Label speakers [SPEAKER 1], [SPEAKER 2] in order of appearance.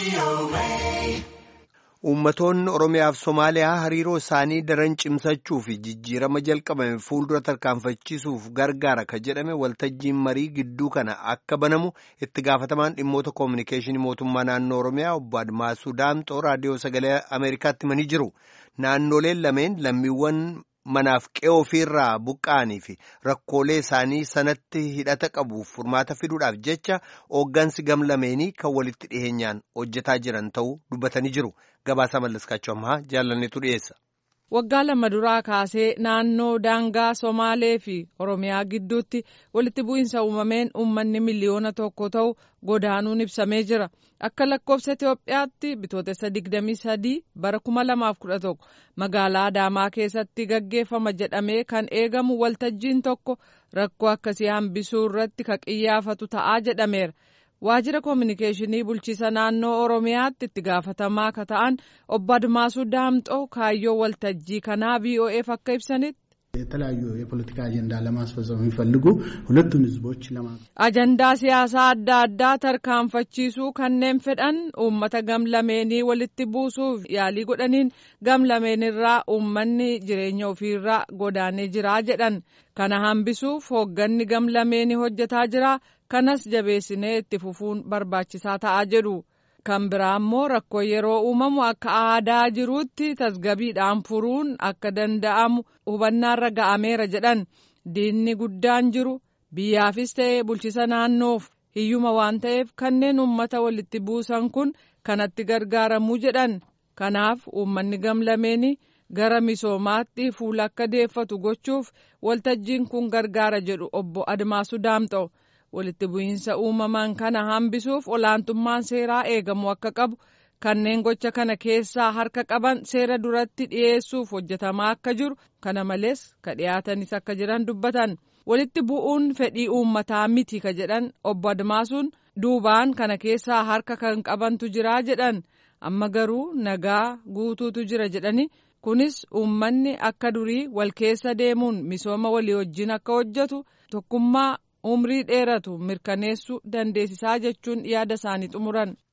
[SPEAKER 1] Uummattoonni Oromiyaa fi Somaaliyaa hariiroo isaanii daran cimsachuu fi jijjiirama jalqabame fuuldura tarkaanfachiisuuf gargaara ka jedhame waltajjiin marii gidduu kana akka banamu itti gaafatamaan dhimmoota koominikeeshinii mootummaa naannoo Oromiyaa obbo Admaasuu Daamxoo raadiyoo sagalee Ameerikaatti himanii jiru. Naannoleen lameen lammiiwwan manaaf qe'oo ofiirraa buqqa'anii fi rakkoolee isaanii sanatti hidhata qabuuf furmaata fiduudhaaf jecha hooggansi gamlameenii kan walitti dhiheenyaan hojjetaa jiran ta'uu dubbatanii jiru. Gabaasaa Mallaskaachuu ammaa jaalanneetu dhiyeessa.
[SPEAKER 2] Waggaa lama duraa kaasee naannoo daangaa Somaalee fi Oromiyaa gidduutti walitti bu'iinsa uumameen uummanni miliyoona tokko ta'u godaanuun ibsamee jira. Akka lakkoofsa Itoophiyaatti bitootessa 23 bara 2011 magaalaa Adaamaa keessatti gaggeeffama jedhamee kan eegamu waltajjiin tokko rakkoo akkasii hambisuu irratti ka qiyyaafatu ta'aa jedhameera. Waajjira koominikeeshinii bulchiisa naannoo Oromiyaatti itti gaafatamaa ka ta'an obbo Admaasuu Daamxoo kaayyoo waltajjii kanaa VOA'f akka ibsanitti.
[SPEAKER 3] የተለያዩ የፖለቲካ አጀንዳ ለማስፈጸም የሚፈልጉ ሁለቱን ህዝቦች ለማ
[SPEAKER 2] ajandaa siyaasaa adda addaa tarkaanfachiisuu kanneen fedhan uummata gamlameenii walitti buusuuf yaalii godhaniin gamlameenirraa uummanni jireenya ofiirraa godaanee jiraa jedhan kana hambisuuf hoogganni gamlameenii hojjetaa jira kanas jabeessinee itti fufuun barbaachisaa ta'aa jedhu. kan biraa immoo rakkoo yeroo uumamu akka aadaa jiruutti tasgabiidhaan furuun akka danda'amu hubannaarra ga'ameera jedhan diinni guddaan jiru biyyaafis ta'e bulchisa naannoof hiyyuma waan ta'eef kanneen uummata walitti buusan kun kanatti gargaaramuu jedhan kanaaf uummanni gamlameeni gara misoomaatti fuula akka deeffatu gochuuf waltajjiin kun gargaara jedhu obbo Admaasuu Daamxoo. walitti bu'iinsa uumaman kana hambisuuf olaantummaan seeraa eegamu akka qabu kanneen gocha kana keessaa harka qaban seera duratti dhiyeessuuf hojjetamaa akka jiru kana malees ka dhiyaatanis akka jiran dubbatan walitti bu'uun fedhii uummataa miti ka jedhan obbo Admaasuun duubaan kana keessaa harka kan qabantu jiraa jedhan amma garuu nagaa guutuutu jira jedhani kunis uummanni akka durii wal keessa deemuun misooma walii wajjin akka hojjetu tokkummaa. umrii dheeratu mirkaneessuu dandeessisaa jechuun yaada isaanii xumuran.